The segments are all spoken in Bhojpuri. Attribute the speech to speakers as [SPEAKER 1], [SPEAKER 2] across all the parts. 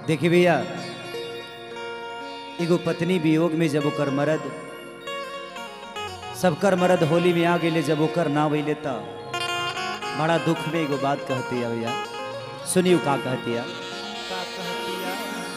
[SPEAKER 1] देखी भैया एगो पत्नी वियोग में जब ओकर मरद सबकर मरद होली में आ गए जब ओकर ना वैले त बड़ा दुख में एगो बात कहती है भैया सुनियो का कहती है
[SPEAKER 2] का कहतिया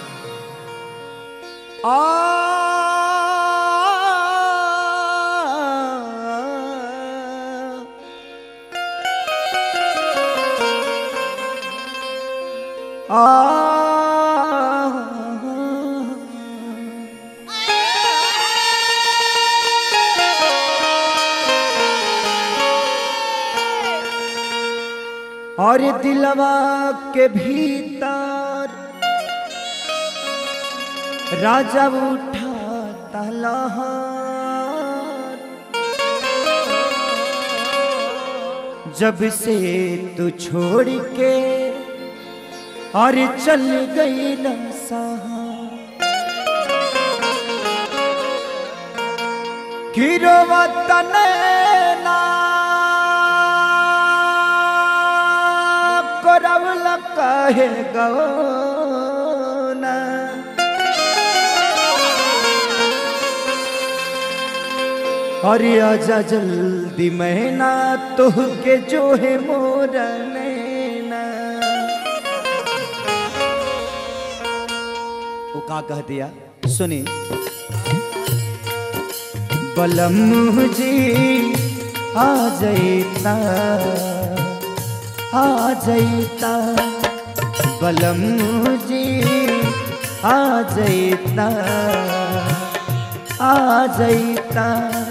[SPEAKER 1] और दिलवा के भीतर राजा उठा तलहार जब से तू छोड़ के और चल गई न गिरो तने ना करवल कहे गौना अरे आजा जल्दी मैना तुह के जो है मोर नैना वो का कह दिया सुनी बलम जी आ जैता आ जैता बलम जी आ जैता आ जैता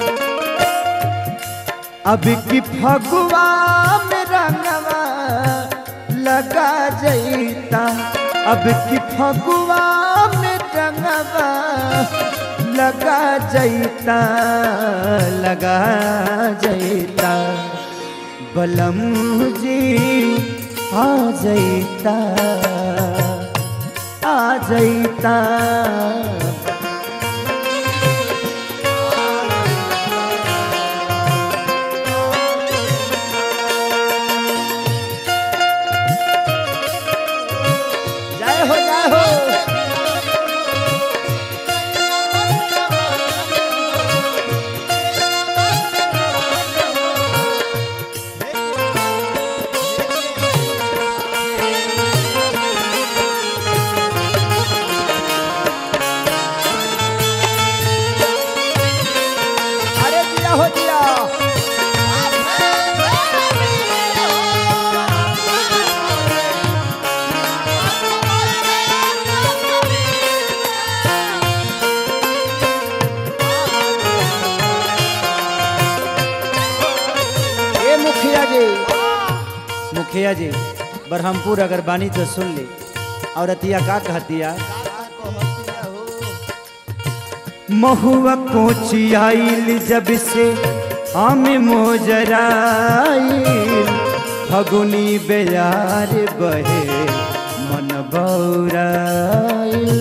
[SPEAKER 1] अब की फगुआ में रंगवा लगा जैता अब की फगुआ में रंगवा लगा जैता लगा जैता बलम जी आ जैता आ जैता जय हो जय हो अरे दिया हो दिया ए मुखिया जी मुखिया जी बरहमपुर अगर बानी तो सुन ली और अतिया का कहतिया
[SPEAKER 2] का कहतिया हो
[SPEAKER 1] महुआ कोची आइल जब से आम मोजराइल फगुनी बेयार बहे मन बौराइल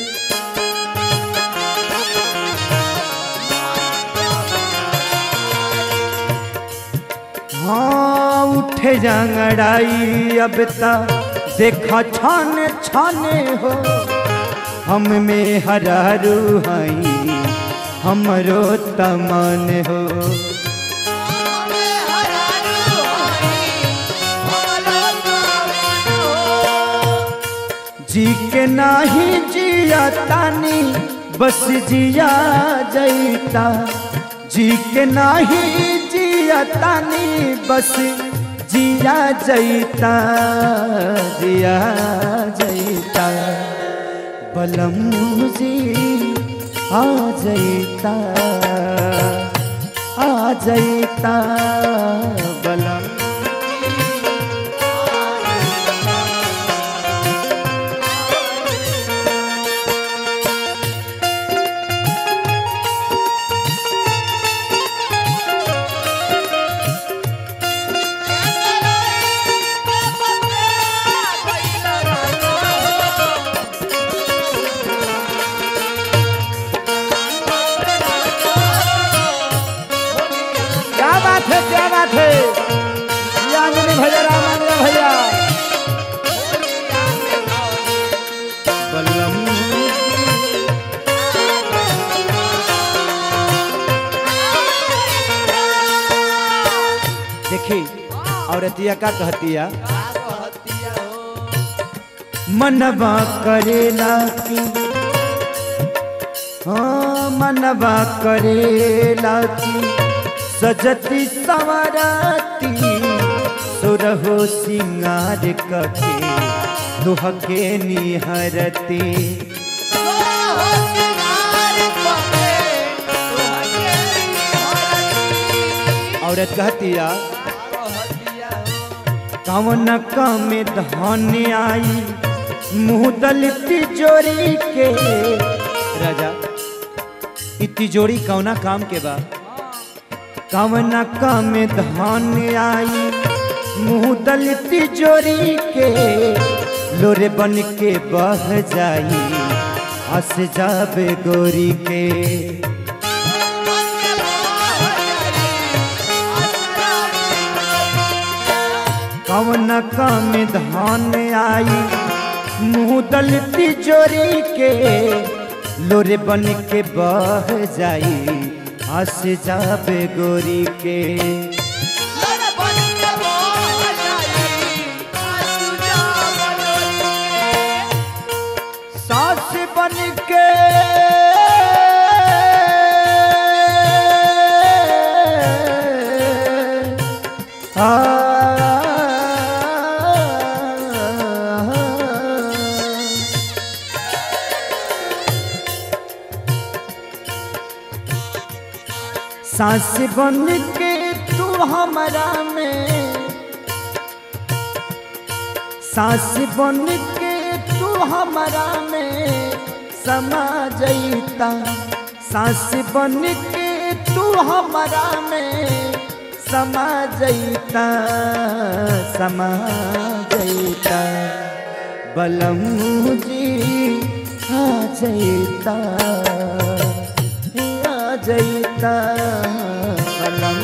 [SPEAKER 1] हाँ उठे जंगड़ाई अब तक देखा छाने छाने हो हम में हरारू हई हमरो तमन हो जी के नाही जिया तानी बस जिया जैता जी के नाही जिया तानी बस जिया जैता जिया जैता बलम जी आ जैता आ जैता बलम क्या बात है क्या बात है औरतिया का कहतिया
[SPEAKER 2] का कहतिया हो
[SPEAKER 1] मनवा करेला की हाँ मनवा करेला की सजती सवराती सुरहो सिंगार कके दुहके निहरती औरत कहतिया कवन कम धन आई मुँह दल तिजोरी के राजा इ तिजोरी कौना काम के बा कवन कम धन आई मुँह दल तिजोरी के लोरे बन के बह जाई हंस जाबे गोरी के कवन कम धान आई मुँह दल तिजोरी के लोरे बन के बह जाई हंस जाबे गोरी के सास बन के आ सास बन के तू हमारा में सास बन के तू हमारा में समा जईता सास बन के तू हमारा में समा जईता समा जईता बलम जी आ जईता आ जईता बलम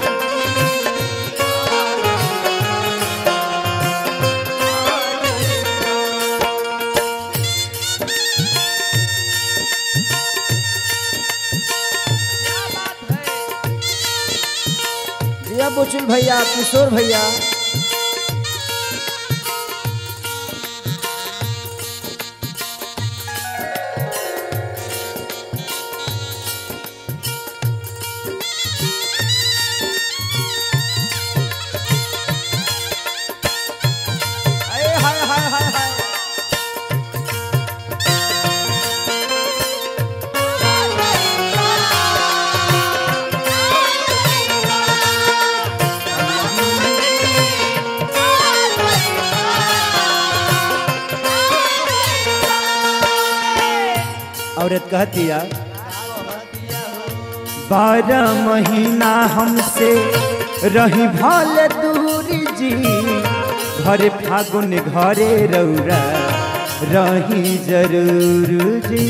[SPEAKER 1] जिया बुचुल भैया किशोर भैया हाय हाय हाय हाय हाय औरत कहतिया बारह महीना हमसे रही भल दूरी जी घरे फागुन घरे रौरा रही जरूर जी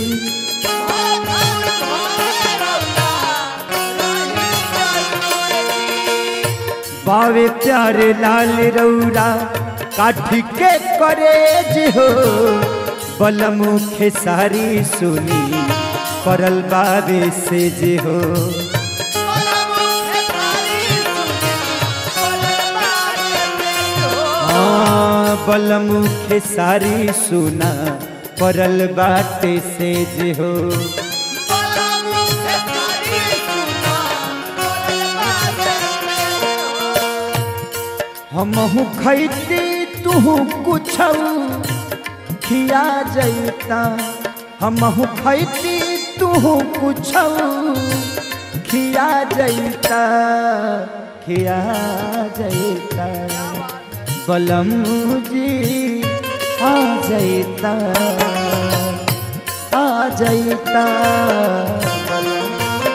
[SPEAKER 1] बावे प्यारे लाल रौरा काठी के करेज हो बलमुखे सारी सुनी परल बाबे से जे हो हाँ बलमुखे सारी सुना परल बाटे से जे हो हमहू खैती तू कुछ खिया जैता हमहू खैती तू कुछ खिया जैता खिया जैता बलम जी आ जैता आ जैता बलम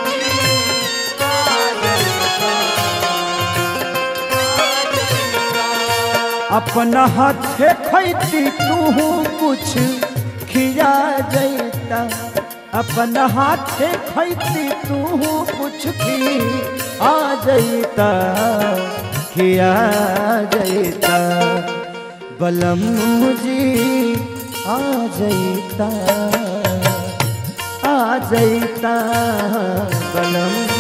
[SPEAKER 1] अपना हाथे खैती तू कुछ खिया जैता अपना हाथे खैती तू कुछ खी आ जैता खिया जैता बलम जी आ जैता आ जैता बलम